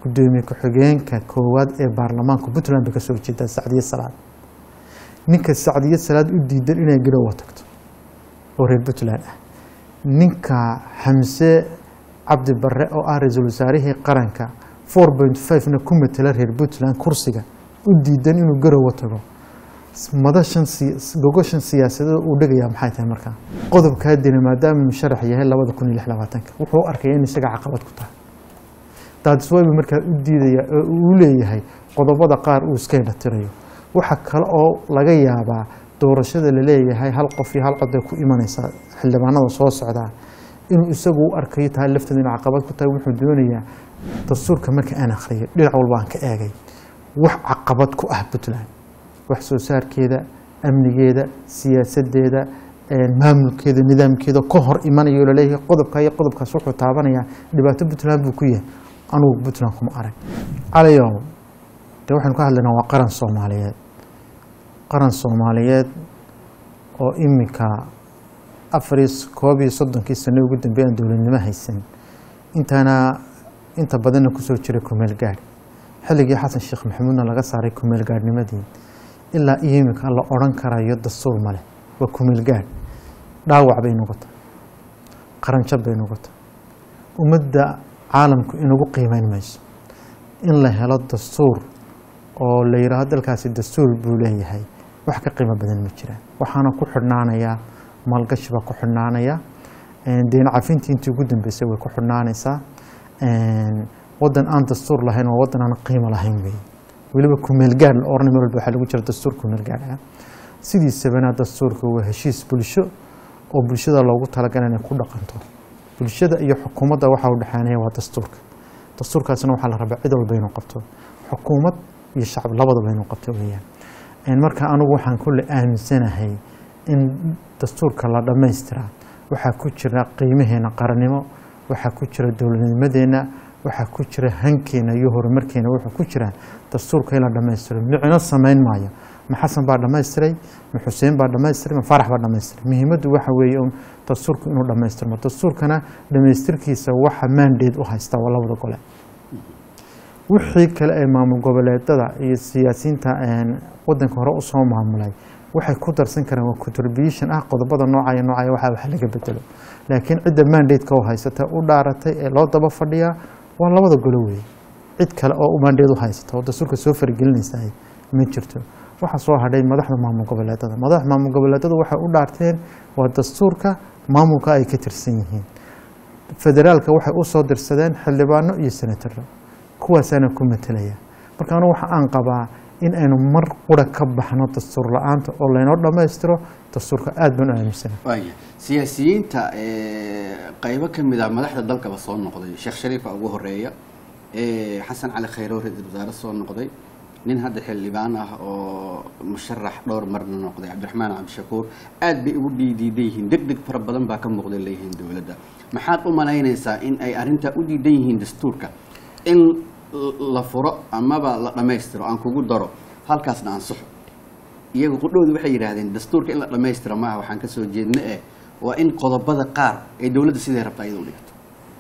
gudoomiye ku-xigeenka koowaad ee baarlamaanka puntland bay kasoo jeedaa sacdiye salaad ninka sacdiye salaad u diidan inay garowa tagto oo reer puntland ah ninka xamse cabdi barre oo ah ra-iisul wasaarihii qaranka four point five-na ku matela reer puntland kursiga u diidan inuu garowa tago madashan gogoshan siyaasadada uu dhegaya maxay tahay markaa qodobkaa dina maadaama musharax yahay labada kun iyo lix labaatanka wuxuu u arkaya in isaga caqabad ku tahay daadiswayba markaa u diidaya oo uu leeyahay qodobada qaar uu iska indhatirayo waxa kale oo laga yaabaa doorashada laleeyahay hal qof iyo hal cod ay ku imanaysaa xildhibaanada soo socdaa inuu isagu u arkayo tahay lafteeda in caqabad ku tahay wuxuu doonayaa dastuurka marka aan akhriyay dhinac walba aan ka eegay wax caqabad ku ah puntland wax soo saarkeeda amnigeeda siyaasadeeda maamulkeeda nidaamkeeda ka hor imanayo laleeyahay qodobka iyo qodobkaas wuxuu taabanayaa dhibaato puntland buu ku yahay anugu puntland kuma arag calayow de waxaynu ka hadlaynaa waa qaran soomaaliyeed qaran soomaaliyeed oo iminka afar koob iyo soddonkii sano ugu dambeey aan dowladnimo haysan intaana inta badanna kusoo jiray kumeel gaadh xilligii xasan sheekh maxamuudna laga saaray kumeel gaadhnimadii ilaa iyo iminka la odhan karayo dastuur male waa kumeel gaadh dhaawac bay noqotay qaranjab bay noqotay ummadda caalamku inagu qiimeyn mayso in la helo dastuur oo la yidhaahdo dalkaasi dastuur buu leeyahay wax ka qiimo badan ma jiraan waxaana ku xidhnaanayaa maalgashi baa ku xidhnaanaya deyn cafintii intii ugu dambeysay way ku xidhnaanaysaa wadan aan dastuur lahayn waa wadan aan qiimo lahayn wey weliba kumeelgaadh la oranay mar walba waxaa lagu jira dastuur kumeelgaadh sidiisabana dastuurka waa heshiis bulsho oo bulshada loogu talagalay inay ku dhaqanto bulshada iyo xukuumadda waxa u dhexaanaya waa dastuurka dastuurkaasna waxaa la rabaa cid walba inuu qabto xukuumad iyo shacab labadaba inuu qabto weeyaan marka anigu waxaan kulle aaminsanahay in dastuurka la dhammaystiraa waxaa ku jira qiimaheena qarannimo waxaa ku jira dowladnimadeenna waxaa ku jira hankeena iyo horumarkeena wuxuu ku jira dastuurka in la dhammaystiro micno samayn maayo ma xasan baa dhammaystiray ma xuseen baa dhammaystiray ma faarax baa dhammaystiray muhiimaddu waxa weeye un dastuurku inuu dhammaystirmo dastuurkana dhammaystirkiisa waxa maandeed u haysta waa labada gole wixii kale ee maamul goboleedada iyo siyaasiyiinta wadanka hore usoo maamulay waxay ku darsan karaan waa contribution ah qodobada noocaya noocaya waxa wax laga bedelo laakiin cidda mandateka u haysata u dhaaratay ee loo daba fadhiyaa waa labada golo weeye cid kale oo mandate u haysata oo dastuurka soo faragelinaysa ma jirto waxaa soo hadhay madaxda maamul goboleedada madaxda maamul goboleedada waxay u dhaarteen waa dastuurka maamulka ay ka tirsan yihiin federaalka waxay u soo dirsadeen xildhibaano iyo senataro kuwaasaana ku matelaya marka anigu waxa aan qabaa in aynu mar qura ka baxno dastuur la-aanta oo laynoo dhammaystiro dastuurka aada baan u aaminsana waaya siyaasiyiinta qaybo ka mid ah madaxda dalkaba soo noqday sheekh shariifa ugu horeeya xasan cali khayrow ra-iisul wasaare soo noqday nin hadda xildhibaan ah oo musharax dhowr marna noqday cabdiraxmaan cabdishakuur aad bay ugu dhiidiidan yihiin deg deg fara badan baa ka muuqday leeyihiin dowladda maxaad u malaynaysaa in ay arrintaa u diidan yihiin dastuurka in la furo amaba la dhammaystiro aan kugu daro halkaasna ansaxo iyaga qudhowda waxay yidhaahdeen dastuurka in la dhammaystiro maaha waxaan ka soo jeedna eh waa in qodobada qaar ay dowladda siday rabta ayada u dhigto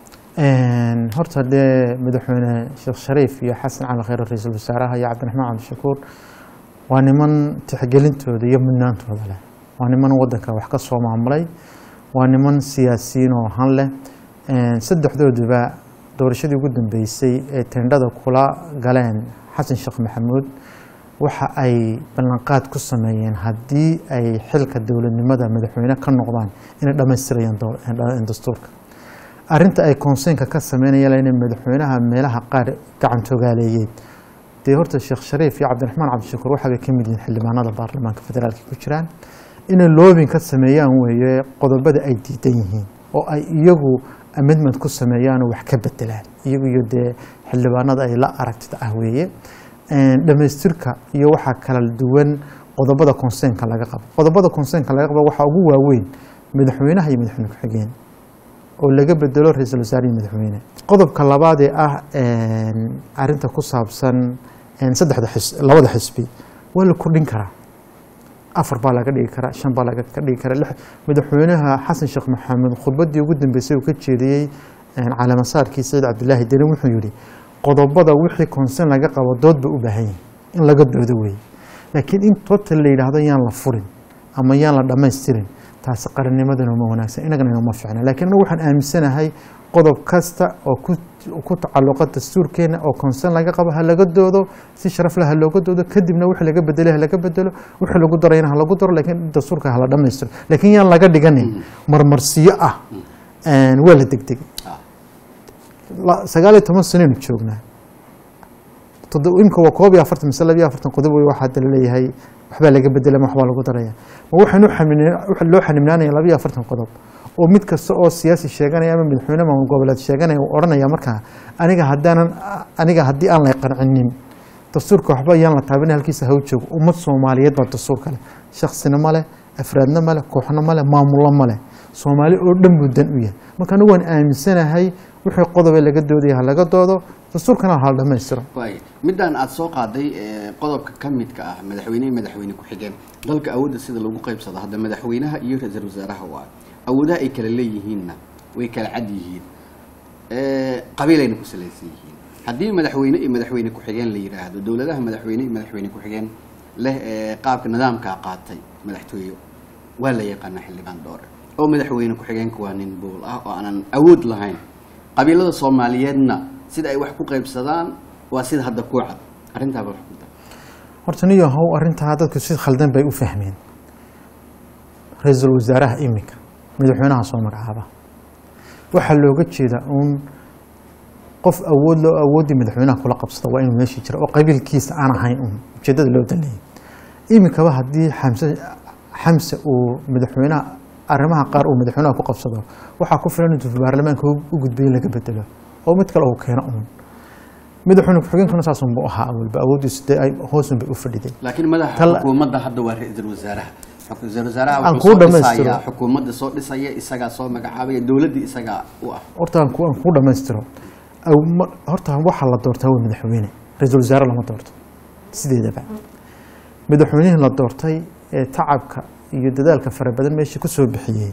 horta dee madaxweyne sheekh shariif iyo xasan cali khayr ra-iisul wasaaraha iyo cabdiraxmaan cabdishakuur waa niman tixgelintooda iyo mudnaantooda leh waa niman wadanka wax ka soo maamulay waa niman siyaasiyiin oo han leh saddexdooduba doorashadii ugu dambeysay ee tendhada kula galeen xasan sheekh maxamuud waxa ay ballanqaad ku sameeyeen haddii ay xilka dowladnimada madaxweyne ka noqdaan inay dhammaystirayaan dastuurka arinta ay konseynka ka sameynayaan inay madaxweynaha meelaha qaar gacantogaaleeyeen dee horta sheekh shariif iyo cabdiraxmaan cabdishakuur waxaabay ka mid yihiin xildhibaanada baarlamaanka federaalka ku jiraan inay loobin ka sameeyaan weeye qodobada ay diidan yihiin oo ay iyagu amendment ku sameeyaan oo wax ka bedelaan iyagu iyo dee xildhibaanada ay la aragtida ah weeye dhammaystirka iyo waxaa kala duwan qodobada konseynka laga qabo qodobada konseynka laga qabo waxaa ugu waaweyn madaxweynaha iyo madaxweyne ku-xigeen oo laga bedelo ra-iisul wasaare iyo madaxweyne qodobka labaadee ah arinta ku saabsan saddexda xis labada xisbi waa la kordhin karaa afar baa laga dhigi karaa shan baa laga dhigi karaa madaxweynaha xasan sheekh maxamed khudbadii ugu dambeysay uu ka jeediyey caleemasaarkii saciid cabdilaahi deni wuxuu yihi qodobada wixii concern laga qabo dood ba u baahan yihin in laga doodo weeye laakiin in total la yidhaahdo yaan la furin ama yaan la dhammaystirin taasi qarannimadana uma wanaagsan inagana inoma ficna lakiin anagu waxaan aaminsanahay qodob kasta oo ku ku tacalluqa dastuurkeena oo concern laga qabo ha laga doodo si sharaf leh ha looga doodo kadibna wixii laga bedelay ha laga bedelo wixii lagu darayna ha lagu daro laakiin dastuurka ha la dhammaystiro laakiin yaan laga dhiganin marmarsiyo ah waa la degdegay Ah. la- sagaal iyo toban sanaynu joognaa todo- imika waa koob iyo afartan mise laba iyo afartan qodob wey waxaa hadda laleeyahay waxbaa laga bedela ma waxbaa lagu daraya ma waxaynu xamil- waxa loo xanimnaanaya laba iyo afartan qodob oo mid kasta oo siyaasi sheeganaya ama madaxweyne maamul goboleed sheeganaya uu odhanaya markaa aniga haddaanan aniga haddii aan la qancinin dastuurka waxba yaan la taabin halkiisa haw joogo ummad soomaaliyeed baa dastuurka leh shaksina ma leh afraadna ma leh kooxna ma leh maamullo ma leh soomaali oo dhan buu dan u yahay marka anigu waan aaminsanahay wixii qodobe laga doodaya ha laga doodo dastuurkana ha la dhammaystiro waay midaan aada soo qaaday ee, qodobka ka midka ah madaxweyne iyo madaxweyne ku-xigeen dalka awoodda sida lagu qaybsado hadda madaxweynaha iyo ra-iisul wasaaraha waa awoodaha ay kala leeyihiinna way kala cad yihiin Ee, qabiilayna ku salaysan yihiin haddii madaxweyne iyo madaxweyne ku-xigeen la yidhaahdo dowladaha madaxweyne iyo madaxweyne ku-xigeen leh ee qaabka nidaamkaa qaatay madaxtooye waa la yaqaanaa xildhibaan dhoore oo madaxweyne ku-xigeenka waa nin buul ah oo aanan awood lahayn qabiilada soomaaliyeedna sida ay wax ku qaybsadaan waa sida hadda ku cad arrintaaba wax ku dar horta niyo how arrintaa dadku si khaldan bay u fahmeen ra-iisul wasaaraha iminka madaxweynaha soo magacaaba waxaa looga jeeda uun qof awood loo awooddii madaxweynaha kula qabsada waa inuu meeshii jira oo qabiilkiisa aan ahayn uun ujeedada loo danleeyay iminkaba haddii xamse xamse uu madaxweynaha arrimaha qaar uu madaxweynaha ku qabsado waxaa ku filan intuu baarlamaanka u u gudbiyo in laga bedelo oo mid kale uu keeno uun madaxweyne ku-xigeenkuna saasunbu ahaa awalba awooddiisu dee ay hoosun bay u fadhiday laakiin madaxa Tal- xukuumadda hadda waa ra-iisul wasaaraha ra-isul wasaaraha Aan wuxuu kuu soo dhammaystiro. dhisayaa xukuumadda soo dhisaya isagaa soo magacaabaya dowladdii isagaa u ah horta aan ku aan kuu dhammaystiro Aw- ma- horta waxaa la doortaa waa madaxweyne ra-iisul wasaare lama doorto sideedaba madaxweynihii la doortay ee tacabka iyo dadaalka fara badan meeshii ku soo bixiyey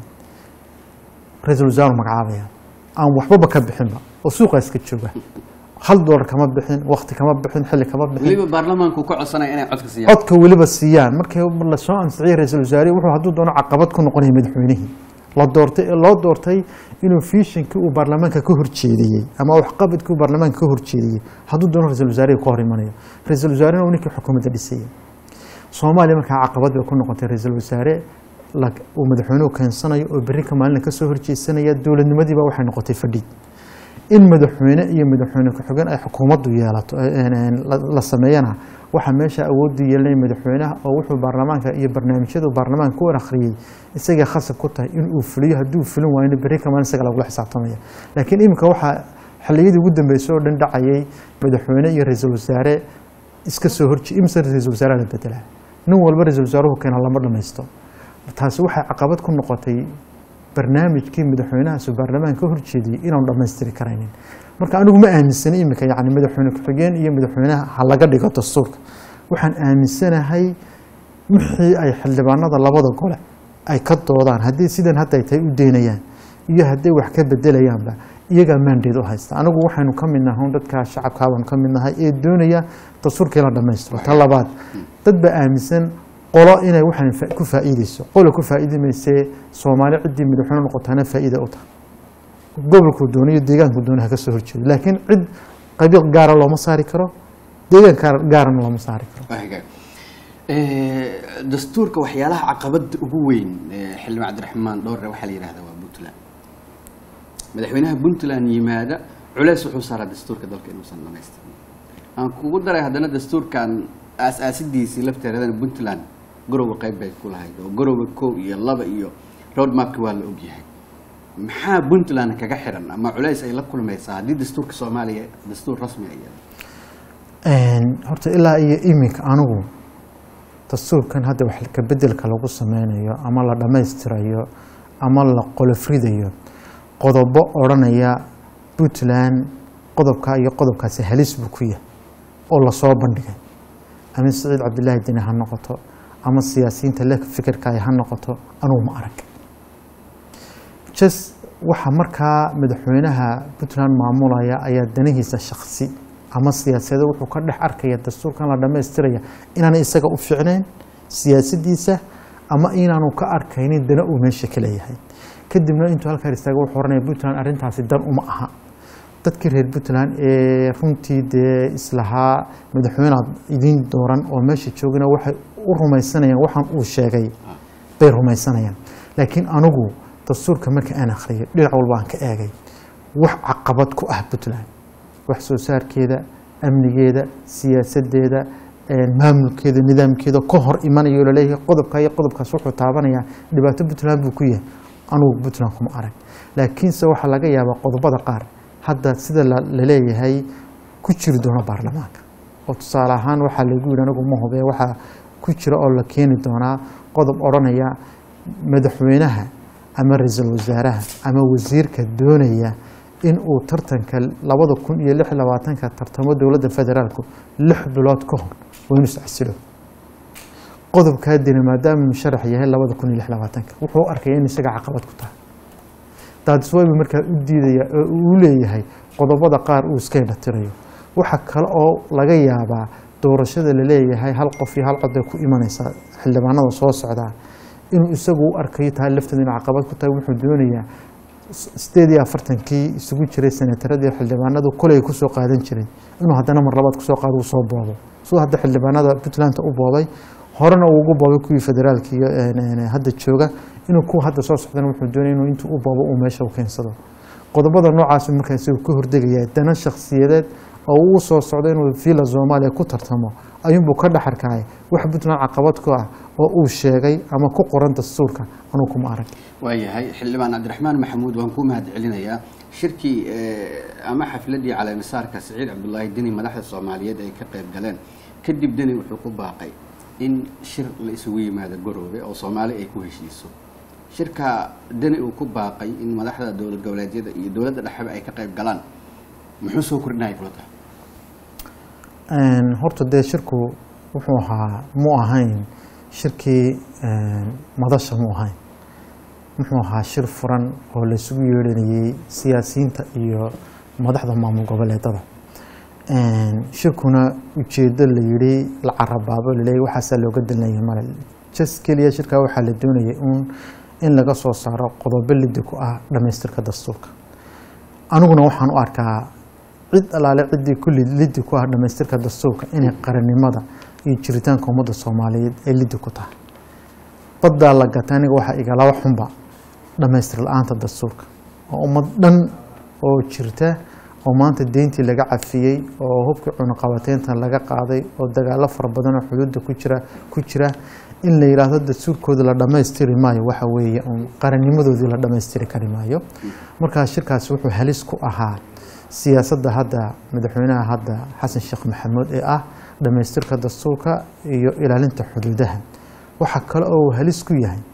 ra-iisul wasaaru magacaabaya aan waxbaba ka bixinba oo suuqa iska jooga hal doolar kama bixin wakti kama bixin xilli kama bixin weliba baarlamaanku ka codsanaya inay codka siiyaan codka weliba siiyaan markii lasoo ansixiyey ra-iisul wasaarihi wuxuu hadduu doono caqabad ku noqonaya madaxweynihii la doortay loo doortay inuu fiishinkii uu baarlamaanka ka horjeediyey ama waxqabadkii uu baarlamaanka ka horjeediyey hadduu doono ra-isul wasaarihi ka hor imanayo ra-isul wasaarena uu ninkii xukuumadda dhisayay soomaaliya markaa caqabad bay ku noqotay ra-iisul wasaare la- uu madaxweynuhu keensanayo oo berri ka maalina kasoo horjeesanaya dowladnimadiiba waxay noqotay fadhiid in madaxweyne iyo madaxweyne ku-xigeen ay xukuumaddu yeelato een, een, la- la sameeyana waxaa meesha awooddu yeelanaya madaxweynaha oo wuxuu baarlamaanka iyo barnaamijyadu baarlamaanka ku akhriyey isagay khasab ku tahay in uu fuliyo hadduu fulin waayna berri ka maalin isaga lagula xisaabtamaya laakiin iminka waxaa xilliyadii ugu dambeysay oo dhan dhacayay madaxweyne iyo ra-iisul wasaare iska soo horje imse ra-iisul wasaaraha la bedelaa nin walba ra-iisul wasaaruhu keena lama dhammaysto taasi waxay caqabad ku noqotay barnaamijkii madaxweynahaas baarlamaanka ka horjeediyey inaanu dhammaystiri karaynin marka anigu ma aaminsana iminka yani madaxweyne ku-xigeen iyo madaxweynaha ha laga dhigo dastuurka waxaan aaminsanahay wixii ay xildhibaanada labada gole ay ka doodaan haddii sidan hadda ay tahay u deynayaan iyo hadday wax ka bedelayaanba iyagaa maandeed u haysta anigu waxaynu ka mid nahay un dadka shacabkaabanu ka mid nahay ee doonaya dastuurkii la dhammaystiro ta labaad dad baa aaminsan qolo inay waxaan fa- ku faa'iideyso qolo ku faa'iidi maysee soomaali ciddii madaxweyne noqotaana faa'iida u tahay gobolkuu doono iyo deegaankuu doono ha ka soo horjeedo laakiin cid qabiil gaara looma saari karo deegaan gaar- gaarana looma saari karo Waa hagaag. Ee, dastuurka waxyaalaha caqabada ugu weyn ee xildhibaan cabdiraxmaan dhowre waxaa la yidhahdaa waa puntland madaxweynaha puntland yimaada culeys wuxuu saaraa dastuurka dalka inuusan dhamaystirin aan kugu daray haddana dastuurkan aas-aasidiisii lafteedana puntland garowga qayb bay ku lahayd oo garowga kow iyo laba iyo roadmapki waa la ogyahay maxaa puntland kaga xiran ama culeys ay la kulmaysaa haddii dastuurka soomaaliya dastuur rasmi ay yahay Een, horta ilaa iyo iminka anigu dastuurkan hadda wax ka bedelka lagu sameynayo ama la dhammaystirayo ama la qolofridayo qodobo odhanaya puntland qodobka iyo qodobkaasi halis buu ku yahay oo lasoo bandhigay ama siciid cabdilaahi deni ha noqoto ama siyaasiyiinta le fikirka ay ha noqoto anugu ma arag jes waxa markaa madaxweynaha puntland maamulaya ayaa danihiisa shaksi ama siyaasadeed wuxuu ka dhex arkaya dastuurkan la dhammaystiraya inaanay isaga u fiicnayn siyaasadiisa ama inaanu ka arkaynin dana uu meesha ka leeyahay kadibna intuu halkaa istaaga wuxuu oranaya puntland arrintaasi dan uma aha dadkii reer puntland ee runtii dee islahaa madaxweynead idiin dooran oo meesha joogana waxay u rumaysanayaan waxaan uu sheegay bay rumaysanayaan laakiin anigu dastuurka marka aan akhriyay dhinac walba aan ka eegay wax caqabad ku ah puntland wax soo saarkeeda amnigeeda siyaasadeeda maamulkeeda nidaamkeeda ka hor imanayo laleeyahay qodobka iyo qodobkaas wuxuu taabanayaa dhibaato puntland buu ku yahay anugu puntland kuma arag laakiinse waxaa laga yaabaa qodobada qaar hadda sida laleeyahay ku jiri doono baarlamaanka oo tusaale ahaan waxaa lagu yidhi anigu ma hubee waxaa ku jira oo la keeni doonaa qodob odhanaya madaxweynaha ama ra-iisul wasaaraha ama wasiirka doonaya in uu tartanka labada kun iyo lix labaatanka tartamo dowladda federaalku lix bilood ka hor waa inuu iscasilo qodobkaa dina maadaama musharax yahay labada kun iyo lix labaatanka wuxuu arkaya in isaga caqabad ku tahay daadiswaybu markaa u diidaya oo uu leeyahay qodobada qaar uu iska indhatirayo waxa kale oo laga yaabaa doorashada laleeyahay hal qof iyo hal cod bay ku imanaysaa xildhibaanada soo socdaa inuu isagu u arkayo tahay lafteeda inu caqabad ku tahay wuxuu doonayaa sideed iyo afartankii isugu jiray senataradii xildhibaanadu koley kusoo qaadan jiray inuu haddana mar labaad kusoo qaado uu soo boobo siduu hadda xildhibaanada puntland u boobay horena uu ugu boobay kuwii federaalki hadda jooga inuu kuwa hadda soo socdana wuxuu doonaya inuu intuu u boobo uu meesha u keensado qodobada noocaas markaa isagu ka hordegaya dana shakhsiyadeed oo uu soo socdo inuu villa soomaaliya ku tartamo ayuunbuu ka dhex arkaya wax puntland caqabad ku ah oo uu sheegay ama ku qoran dastuurka anuu kuma arag waayahay xildhibaan cabdiraxmaan maxamuud waan ku mahad celinayaa shirkii ama xafladii caleemisaarka siciid cabdulaahi deni madaxda soomaaliyeed ay ka qayb galeen kadib deni wuxuu ku baaqay in shir la isugu yimaado garoobe oo soomaali ay ku heshiiso shirka deni uu ku baaqay in madaxda dowlad goboleedyada iyo dowladda dhexeba ay ka qayb galaan muxuu soo kordhinaya kula tahay horta dee shirku wuxuu ahaa mu ahayn shirkii madasha mu ahayn muxuu ahaa shir furan oo laisugu yeedhanayey siyaasiyiinta iyo madaxda maamul goboleedada shirkuna ujeedo la yidhi la carabaabo laleeyay waxaasaa looga dalnaya male jas keliya shirkaa waxaa la doonayay un in laga soo saaro qodobo lidi ku ah dhammaystirka dastuurka aniguna waxaan u arkaa cid alaale ciddii kulli lidi ku ah dhammaystirka dastuurka inay qarannimada iyo jiritaanka ummadda soomaaliyeed ay lidi ku tahay baddaa la gata aniga waxaa igalaba xunba dhammaystir la-aanta dastuurka oo ummad dhan oo jirta oo maanta deyntii laga cafiyey oo hubkii cunuqabateynta laga qaaday oo dagaalo fara badan oo xuduudda ku jira ku jira in la yidhaahdo dastuurkooda la dhammaystiri maayo waxa weeye uun qarannimadoodii la dhammaystiri kari maayo markaa shirkaasi wuxuu halis ku ahaa siyaasadda hadda madaxweynaha hadda xasan sheekh maxamuud ee ah dhammaystirka dastuurka iyo ilaalinta xuduudaha waxaa kale oo uu halis ku yahay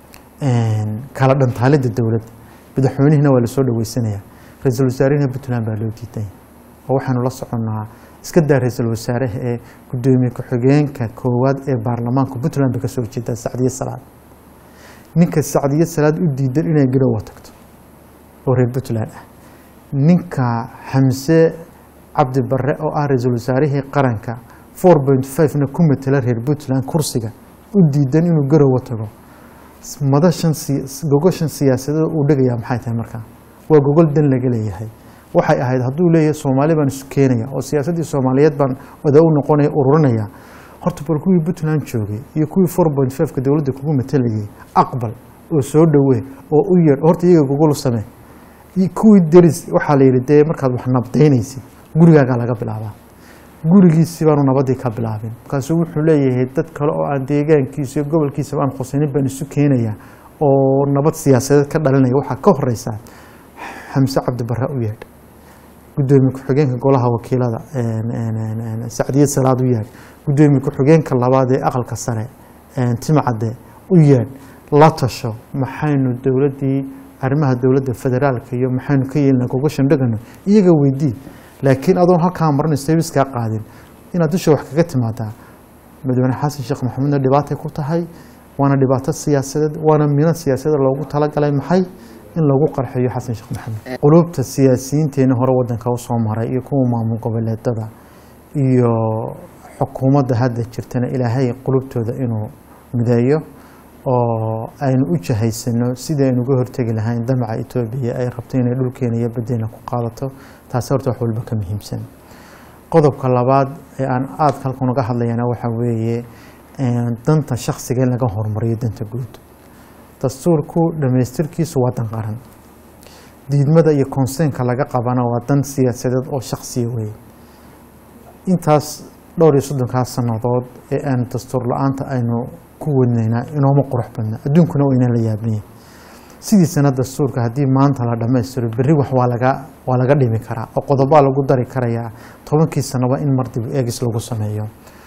kala dhantaalidda dowladda madaxweynihina waa lasoo dhaweysanaya ra-iisul wasaarihina puntland baa loo diidanya oo waxaanu la soconnaa iska daa ra-iisul wasaaraha ee gudoomiye ku-xigeenka koowaad ee baarlamaanka puntland bay kasoo horjeedaa sacdiye salaad ninka sacdiye salaad u diidan inay garowa tagto oo reer puntland ah ninka xamse cabdi barre oo ah ra-iisul wasaarihii qaranka four point five-na ku matela reer puntland kursiga u diidan inuu garowa tago madashan gogoshan siyaasadada uu dhegayaa maxay tahay markaa waa gogol dan laga leeyahay waxay ahayd hadduu leeyahay soomaali baan isu keenaya oo siyaasaddii soomaaliyeed baan wada u noqonaya ururinaya horta bal kuwii puntland joogay iyo kuwii four point five-ka dowladda kugu matelayay aqbal oo soo dhowee oo u yeer horta iyaga gogol u samee kuwii deris waxaa la yidhi dee markaad wax nabdaynaysid gurigaagaa laga bilaabaa gurigiisi baanu nabadii ka bilaabin markaasuu wuxuu leeyahay dad kale oo aan deegaankiisa iyo gobolkiisaba aan khusaynin baan isu keenaya oo nabad siyaasadeed ka dhalinaya waxaa ka horeysaa xamse cabdi barre u yeedh gudoomiye ku-xigeenka golaha wakiilada sacdiye salaad u yeedh gudoomiye ku-xigeenka labaad ee aqalka sare timcadde u yeedh la tasho maxaynu dowladdii arrimaha dowladda federaalka iyo maxaynu ka yeelina gogoshan dhegano iyaga weydii laakiin adoon halkaa maran serviskaa qaadin inaad dusha wax kaga timaadaa madaxweyne xasan sheekh maxamuudna dhibaatay ku tahay waana dhibaato siyaasadeed waana mino siyaasadeed loogu talagalay maxay in lagu qarxiyo xasan sheekh maxamed qulubta siyaasiyiinteena hore wadanka usoo maray iyo kuwa maamul goboleedada iyo xukuumadda hadda jirtana ilaahay qulubtooda inuu mideeyo oo aynu u jahaysano sidii aynu uga hortegi lahayn damaca etoobiya ay rabto inay dhulkeena iyo badeena ku qaadato taasi horta wax walba ka muhiimsan qodobka labaad ee aan aadka halkan uga hadlayana waxaa weeye danta shaksiga in laga horumariyo danta guud dastuurku dhamaystirkiisu waa dan qaran diidmada iyo konseynka laga qabana waa dan siyaasadeed oo shaksiya weeye intaas dhowr iyo soddonkaas sannadood ee aan dastuur la-aanta aynu ku wadnaynaa inooma qurux badna adduunkuna waa inaan la yaabnaya sidiisana dastuurka haddii maanta la dhammaystiro berri wax waa laga waa laga dhimi karaa oo qodobaa lagu dari karayaa tobankii sanaba in mar dib eegis lagu sameeyo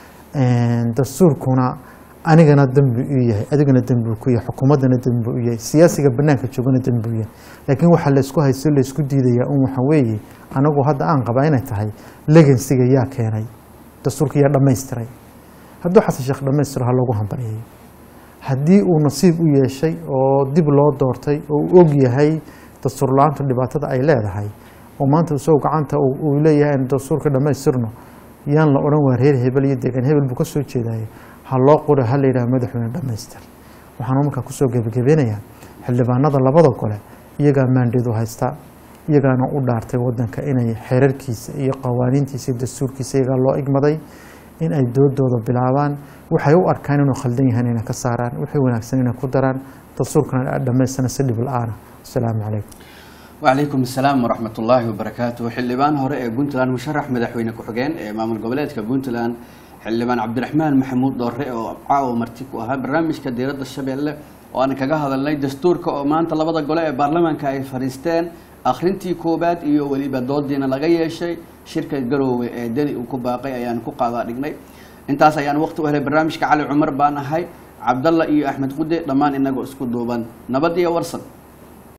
dastuurkuna anigana dembi u yahay adigana dembi ku yahay xukuumaddana dembi u yahay siyaasiga banaanka joogana dembi u yahay laakiin waxaa laysku haysto laysku diidayaa un waxa weeye anagu hadda aan qabaa inay tahay legansiga yaa keenay dastuurka yaa dhammaystiray hadduu xasan sheekh dhammaystiro ha loogu hambalyeeyo haddii uu nasiib u yeeshay oo dib loo doortay oo uu og yahay dastuur la-aantu dhibaatada ay leedahay oo maanta isagoo gacanta uu leeyahay aynu dastuurka dhammaystirno yaan la odhan waa reer hebel iyo deegaan hebel buu ka soo jeedaayo ha loo qoro ha la yidhaha madaxweyne dhammaystir waxaanu markaa kusoo gebagabeynayaa xildhibaanada labada gole iyagaa maandeedu haysta iyagaana u dhaartay wadanka inay xeerarkiisa iyo qawaaniintiisa iyo dastuurkiisa iyagaa loo igmaday in ay doodooda bilaabaan waxay u arkaan inuu khaldan yahay inay ka saaraan wixii wanaagsan inay ku daraan dastuurkana dhammaystana si dhib la-aana asalaamu calaykum وعليكم السلام ورحمة الله وبركاته حلبان هراء بنتلان مشرح مدحوين كحجان مامل قبلات كبنتلان حلبان عبد الرحمن محمود دوري وعاو مرتك وها برنامج كديرة الشبيلة وأنا كجاه هذا اللي دستور كمان طلبة الجلاء برلمان كاي فريستان آخرنتي كوبات إيو ولي بدود دينا لغاية شيء شركة جرو دني وكباقي أيان كوقا دقني intaas ayaan waqti u helay barnaamijka cali cumar baan ahay cabdalla iyo axmed qude dhammaan inagoo isku duuban nabad iyo warsan